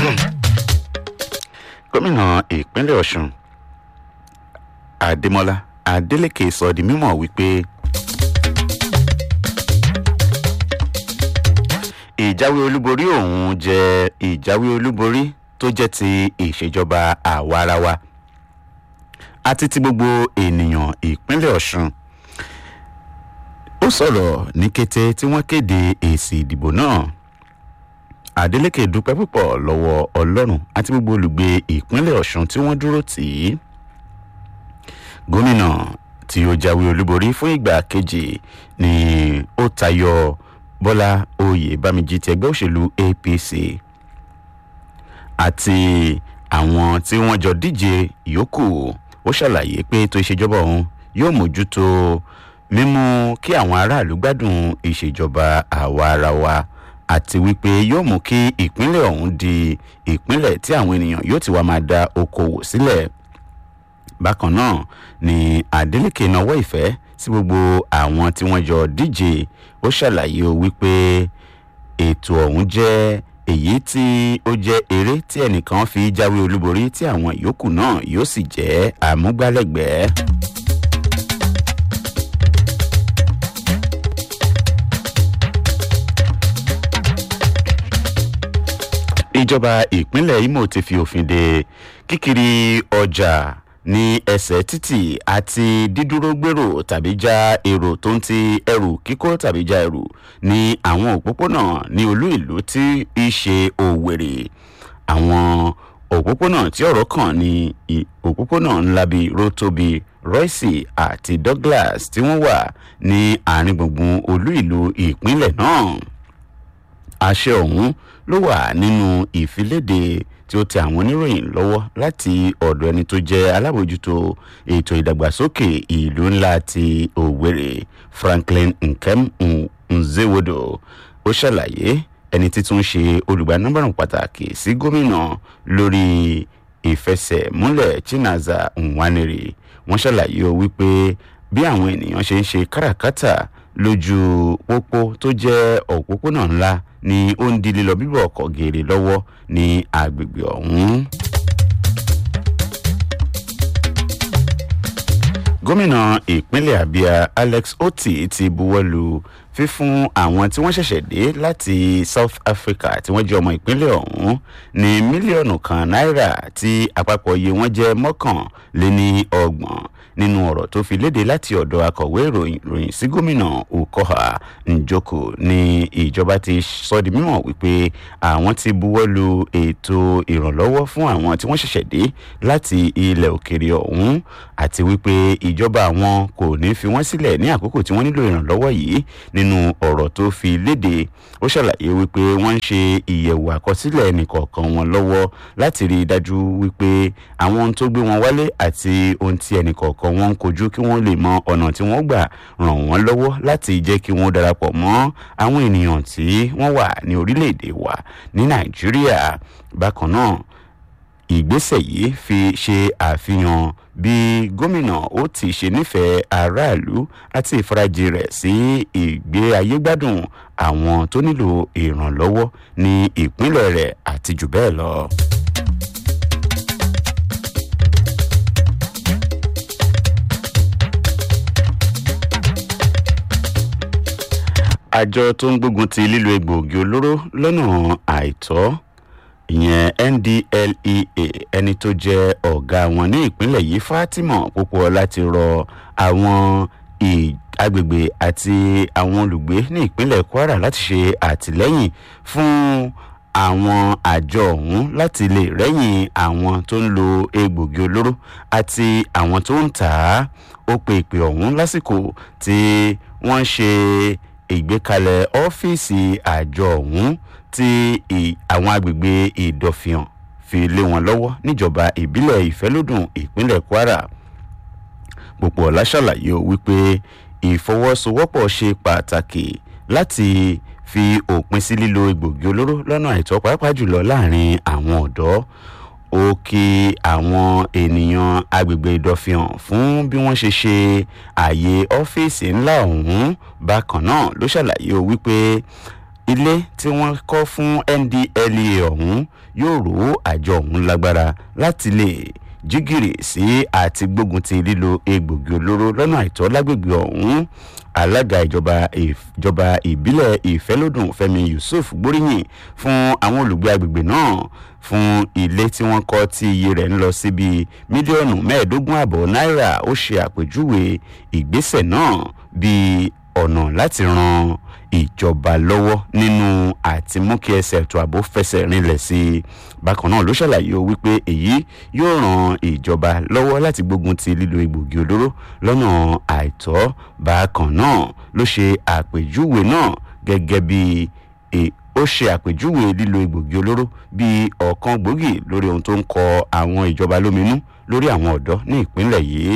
gómìnà ìpínlẹ̀ ọ̀sùn adémọlá adélèké sọ di mímọ̀ wípé ìjáwé olúborí òun jẹ́ ìjáwé olúborí tó jẹ́ ti ìṣèjọba àwarawa àti ti gbogbo ènìyàn ìpínlẹ̀ ọ̀sùn ó sọ̀rọ̀ ní kété tí wọ́n kéde èsì ìdìbò náà adeleke dúpẹ́ púpọ̀ lọ́wọ́ ọlọ́run àti gbogbo olùgbé ìpínlẹ̀ ọ̀sùn tí wọ́n dúró tì í gómìnà tí ó jáwé olúborí fún ìgbà kejì ni ó tayọ bọ́lá oyè bámijì ti ẹgbẹ́ òṣèlú apc àti àwọn tí wọ́n jọ díje yòókù ó ṣàlàyé pé ètò ìṣèjọba òun yóò mójútó mímú kí àwọn aráàlú gbádùn ìṣèjọba àwa ara wa àti wípé yóò mú kí ìpínlẹ̀ ọ̀hún di ìpínlẹ̀ tí àwọn ènìyàn yóò ti wá máa da okòwò sílẹ̀ bákan náà ni adeleke náwó ìfẹ́ sí gbogbo àwọn tí wọ́n jọ díje ó ṣàlàyé wípé ètò ọ̀hún jẹ́ èyí tí ó jẹ́ eré tí ẹnìkan fi jáwé olúborí tí àwọn yòókù náà yóò sì jẹ́ àmúgbálẹ́gbẹ̀ẹ́. ìjọba ìpínlẹ̀ imo ti fi òfin de kíkiri ọjà ní ẹsẹ̀ títì àti dídúró gbèrò tàbí já èrò tó ń ti ẹrù kíkó tàbí já ẹrù ní àwọn òpópónà ní olú ìlú tí í ṣe òwèrè àwọn òpópónà tí ọ̀rọ̀ kàn ní òpópónà ńlá bíi rótóbi royce àti douglas tí wọ́n wà ní àárín gbùngbùn olú ìlú ìpínlẹ̀ náà àṣẹ ọ̀hún ló wà nínú ìfiléde tí ó tẹ àwọn oníròyìn lọ́wọ́ láti ọ̀dọ̀ ẹni tó jẹ́ alábòjútó ètò ìdàgbàsókè ìlú ńlá ti òwèrè franklin nkem nzewodo ó ṣàlàyé ẹni títún ṣe olùgbànúbàrún pàtàkì sí gómìnà lórí ìfẹsẹ̀múlẹ̀ chinaza nwaneri wọ́n ṣàlàyé o wípé bí àwọn ènìyàn ṣe ń ṣe káràkátà lójú pópó tó jẹ́ òpópónà ńlá ni ó ń di lílọ bíbọ̀ ọkọ̀ gèrè lọ́wọ́ ní agbègbè ọ̀hún. gómìnà ìpínlẹ̀ abia alex oti ti buwọ́lu fífún àwọn tí wọ́n ṣẹ̀ṣẹ̀ dé láti south africa tí wọ́n jẹ́ ọmọ ìpínlẹ̀ ọ̀hún ní mílíọ̀nù kan náírà tí àpapọ̀ iye wọn jẹ́ mọ́kànléní ọgbọ̀n nínú ọ̀rọ̀ tó fi léde láti ọ̀dọ̀ akọ̀wé ìròyìn sí gómìnà ukoha njoko ní ìjọba ti sọ di mímọ̀ wípé àwọn ti buwọ́lu ètò ìrànlọ́wọ́ fún àwọn tí wọ́n ṣẹ̀ṣẹ̀ dé láti ilẹ̀ òkèrè ọ̀hún àti wípé ìjọba àwọn kò ní fi wọ́n sílẹ̀ ní àkókò tí wọ́n nílò ìrànlọ́wọ́ yìí nínú ọ̀rọ̀ tó fi léde ó ṣàlàyé wípé wọ́n ń ṣe ìyẹ̀wò àkọsílẹ̀ ẹnìkọ̀ọ̀kan wọn lọ́wọ́ láti rí i dájú wípé àwọn ohun tó gbé wọn wálé àti ohun tí ẹnìkọ̀ọ̀kan wọn ń kojú kí wọ́n lè mọ ọ̀nà tí wọ́n gbà ràn wọ́n lọ́wọ́ láti jẹ́ kí wọ́n darapọ̀ mọ́ àwọn ènìyàn tí wọ́n wà ní orílẹ̀-èdè wa ní nàìjíríà bákan náà ìgbésẹ̀ yìí fi ṣe àfihàn bí gómìnà ó ti ṣe nífẹ̀ẹ́ aráàlú àti ìfarajì rẹ̀ sí ìgbé ayé gbádùn àwọn tó nílò ìrànlọ́wọ́ ní ìpínlẹ̀ rẹ̀ àti jù bẹ́ẹ̀ lọ. àjọ tó ń gbógun ti lílo egbòogi olóró lọ́nà àìtọ́ ìyẹn ndlea ẹni tó jẹ́ ọ̀gá wọn ní ìpínlẹ̀ yìí fatima púpọ̀ láti rọ àwọn agbègbè àti àwọn olùgbé ní ìpínlẹ̀ kwara láti ṣe àtìlẹ́yìn fún àwọn àjọ ọ̀hún láti lè rẹ́yìn àwọn tó ń lo egbògi olóró àti àwọn tó ń tà á ó pe ìpè ọ̀hún lásìkò tí wọ́n ń ṣe ìgbékalẹ̀ ọ́fíìsì àjọ ọ̀hún tí àwọn agbègbè ìdọ̀fìhàn fi lé wọn lọ́wọ́ níjọba ìbílẹ̀ ìfẹ́lódùn ìpínlẹ̀ kwara pòpọ̀ láṣàlàyé wípé ìfọwọ́sowọ́pọ̀ ṣe pàtàkì láti fi òpin sí lílo egbògi olóró lọ́nà àìtọ́ pàápàá jùlọ láàrin àwọn ọ̀dọ́ ó kí àwọn ènìyàn agbègbè ìdọ̀fihàn fún bí wọ́n ṣe ṣe ààyè ọ́fíìsì ńlá ọ̀hún bákan náà ló ṣàlàyé wípé ilé tí wọ́n kọ́ fún ndlea ọ̀hún yóò rò àjọ ọ̀hún lágbára láti lè jígìrì sí àti gbógun ti lílo egbògi olóró lọ́nà àìtọ́ lágbègbè ọ̀hún alága ìjọba ìjọba ìbílẹ̀ ìfẹ́lódùn fẹmi yusuf gbóríyìn fún àwọn olùgbé agbègbè náà fún ilé tí wọ́n kọ́ tí iye rẹ̀ ń lọ síbi mílíọ̀nù mẹ́ẹ̀ẹ́dógún àbọ̀ náírà ó ṣe àpèjúwe ìgbésẹ̀ náà bíi ọ̀nà láti ran ìjọba lọ́wọ́ nínú àti mú kí ẹsẹ̀ ètò ààbò fẹsẹ̀ rinlẹ̀ sí i bákan náà ló ṣàlàyé o wípé èyí yóò ran ìjọba lọ́wọ́ láti gbógun ti lílo egbògi olóró lọ́nà àìtọ́ bákan náà ló ṣe àpèjúwe náà gẹ́gẹ́ bí ó ṣe àpèjúwe lílo egbògi olóró bí ọ̀kan gbòógì lórí ohun tó ń kọ àwọn ìjọba lóminú lórí àwọn ọ̀dọ́ ní ìpínlẹ̀ yìí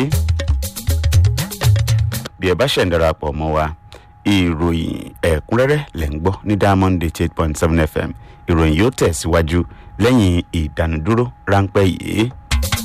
bí ẹ bá ṣẹ̀ ń darapọ̀ mọ́ wa ìròyìn ẹ̀kúnrẹ́rẹ́ lẹ̀ ń gbọ́ ní diamond eight point seven fm ìròyìn yóò tẹ̀síwájú lẹ́yìn ìdánudúró ráńpẹ́ yìí.